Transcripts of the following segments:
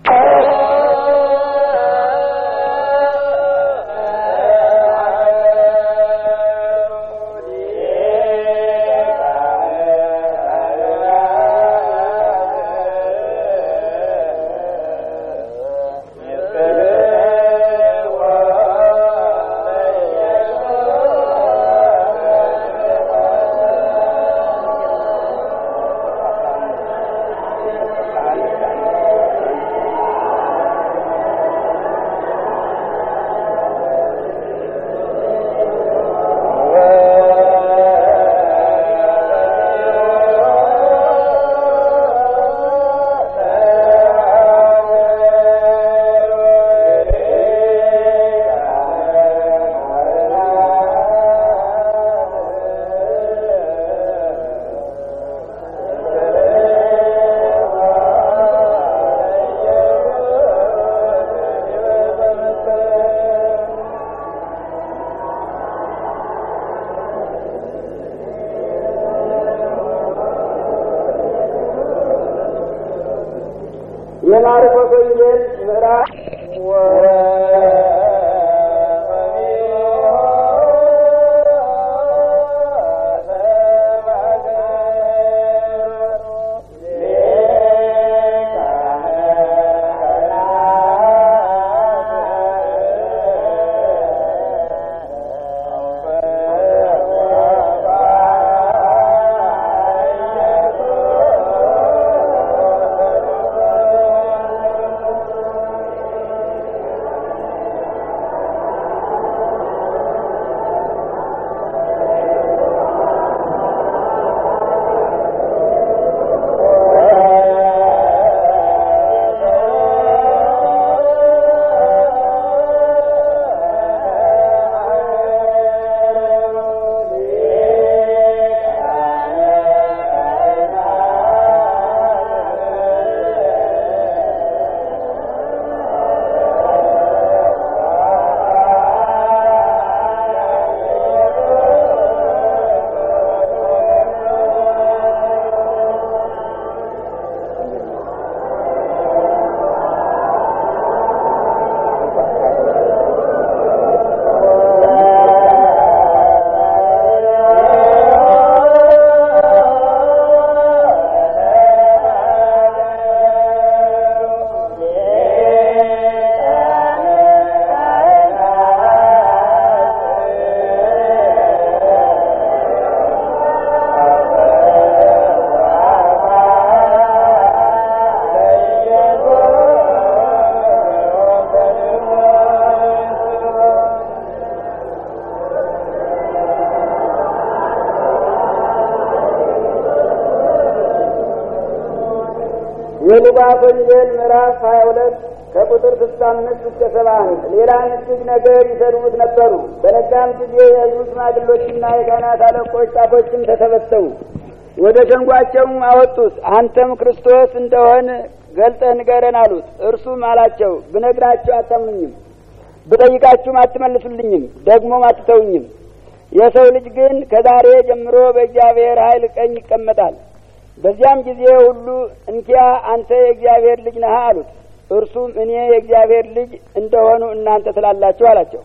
የማርቆስ ወንጌል ምዕራፍ የሉቃስ ወንጌል ምዕራፍ ሀያ ሁለት ከቁጥር ስልሳ አምስት እስከ ሰባ አንድ ሌላ እጅግ ነገር ይሰሩት ነበሩ። በነጋም ጊዜ የሕዝቡ ሽማግሎችና የካህናት አለቆች ጻፎችም ተሰበሰቡ። ወደ ሸንጓቸውም አወጡት። አንተም ክርስቶስ እንደሆን ገልጠህ ንገረን አሉት። እርሱም አላቸው ብነግራችሁ አታምኑኝም፣ ብጠይቃችሁም አትመልሱልኝም፣ ደግሞም አትተውኝም። የሰው ልጅ ግን ከዛሬ ጀምሮ በእግዚአብሔር ኃይል ቀኝ ይቀመጣል። በዚያም ጊዜ ሁሉ እንኪያ አንተ የእግዚአብሔር ልጅ ነህ አሉት። እርሱም እኔ የእግዚአብሔር ልጅ እንደሆኑ እናንተ ትላላችሁ አላቸው።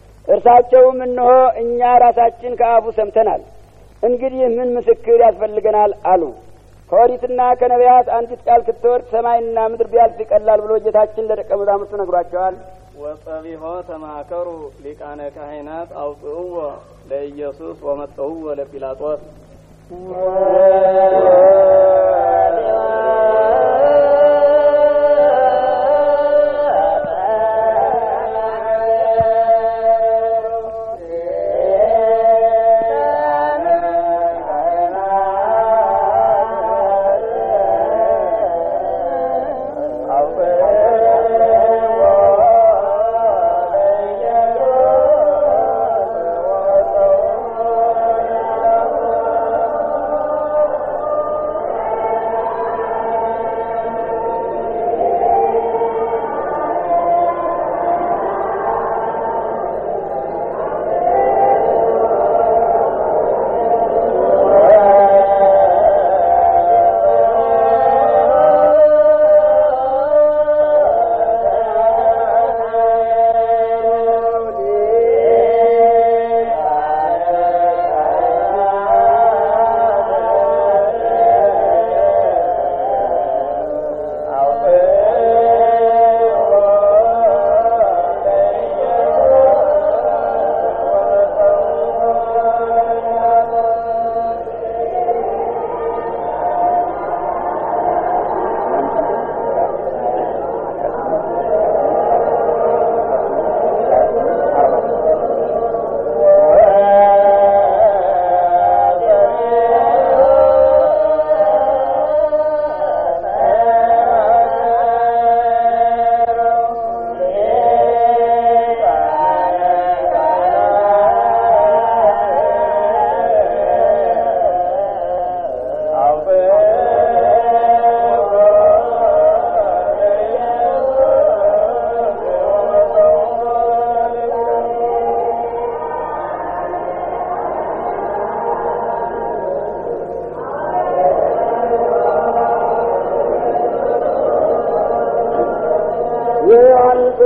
እርሳቸውም እነሆ እኛ ራሳችን ከአፉ ሰምተናል፣ እንግዲህ ምን ምስክር ያስፈልገናል አሉ። ከኦሪትና ከነቢያት አንዲት ቃል ክትወርድ ሰማይና ምድር ቢያልፍ ይቀላል ብሎ ጌታችን ለደቀ መዛሙርቱ ነግሯቸዋል። ወጸቢሖ ተማከሩ ሊቃነ ካህናት አውፅእዎ ለኢየሱስ ወመጠውዎ ለጲላጦስ ♪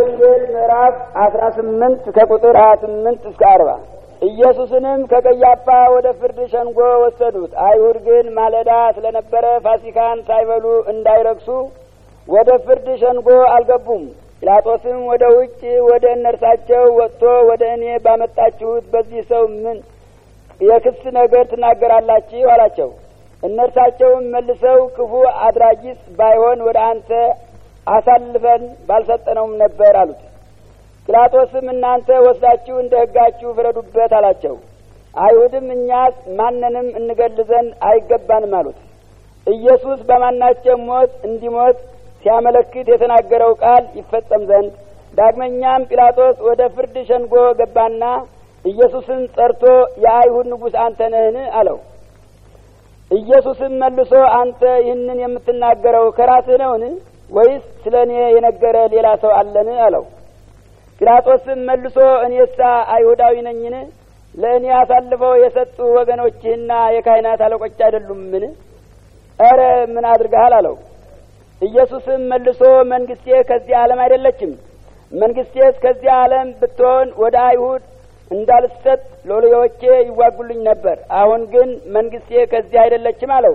ወንጌል ምዕራፍ አስራ ስምንት ከቁጥር ሀያ ስምንት እስከ አርባ ኢየሱስንም ከቀያፋ ወደ ፍርድ ሸንጎ ወሰዱት። አይሁድ ግን ማለዳ ስለነበረ ፋሲካን ሳይበሉ እንዳይረክሱ ወደ ፍርድ ሸንጎ አልገቡም። ጲላጦስም ወደ ውጭ ወደ እነርሳቸው ወጥቶ ወደ እኔ ባመጣችሁት በዚህ ሰው ምን የክስ ነገር ትናገራላችሁ? አላቸው። እነርሳቸውም መልሰው ክፉ አድራጊስ ባይሆን ወደ አንተ አሳልፈን ባልሰጠነውም ነበር አሉት። ጲላጦስም እናንተ ወስዳችሁ እንደ ሕጋችሁ ፍረዱበት አላቸው። አይሁድም እኛስ ማንንም እንገል ዘንድ አይገባንም አሉት። ኢየሱስ በማናቸው ሞት እንዲሞት ሲያመለክት የተናገረው ቃል ይፈጸም ዘንድ ዳግመኛም ጲላጦስ ወደ ፍርድ ሸንጎ ገባና ኢየሱስን ጠርቶ የአይሁድ ንጉሥ አንተ ነህን? አለው። ኢየሱስም መልሶ አንተ ይህንን የምትናገረው ከራስህ ነውን? ወይስ ስለ እኔ የነገረ ሌላ ሰው አለን? አለው። ጲላጦስም መልሶ እኔሳ አይሁዳዊ ነኝን? ለእኔ አሳልፈው የሰጡ ወገኖችህና የካህናት አለቆች አይደሉምን? ኧረ ምን አድርገሃል? አለው። ኢየሱስም መልሶ መንግስቴ ከዚህ ዓለም አይደለችም። መንግስቴስ ከዚህ ዓለም ብትሆን ወደ አይሁድ እንዳልሰጥ ሎሌዎቼ ይዋጉልኝ ነበር። አሁን ግን መንግስቴ ከዚህ አይደለችም አለው።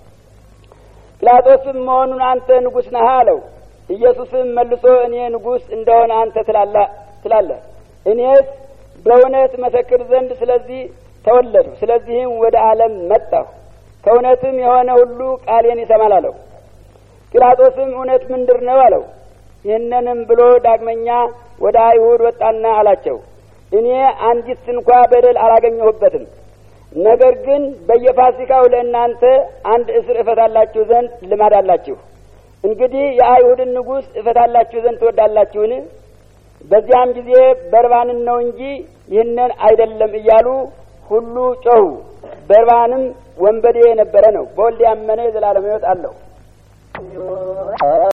ጲላጦስም መሆኑን አንተ ንጉሥ ነህ አለው። ኢየሱስም መልሶ እኔ ንጉሥ እንደሆነ አንተ ትላለህ። እኔስ በእውነት መሰክር ዘንድ ስለዚህ ተወለድሁ፣ ስለዚህም ወደ ዓለም መጣሁ። ከእውነትም የሆነ ሁሉ ቃሌን ይሰማል አለው። ጲላጦስም እውነት ምንድር ነው አለው። ይህንንም ብሎ ዳግመኛ ወደ አይሁድ ወጣና አላቸው እኔ አንዲት እንኳ በደል አላገኘሁበትም። ነገር ግን በየፋሲካው ለእናንተ አንድ እስር እፈታላችሁ ዘንድ ልማድ አላችሁ። እንግዲህ የአይሁድን ንጉሥ እፈታላችሁ ዘንድ ትወዳላችሁን? በዚያም ጊዜ በርባንን ነው እንጂ ይህንን አይደለም እያሉ ሁሉ ጮኹ። በርባንም ወንበዴ የነበረ ነው። በወልድ ያመነ የዘላለም ሕይወት አለው።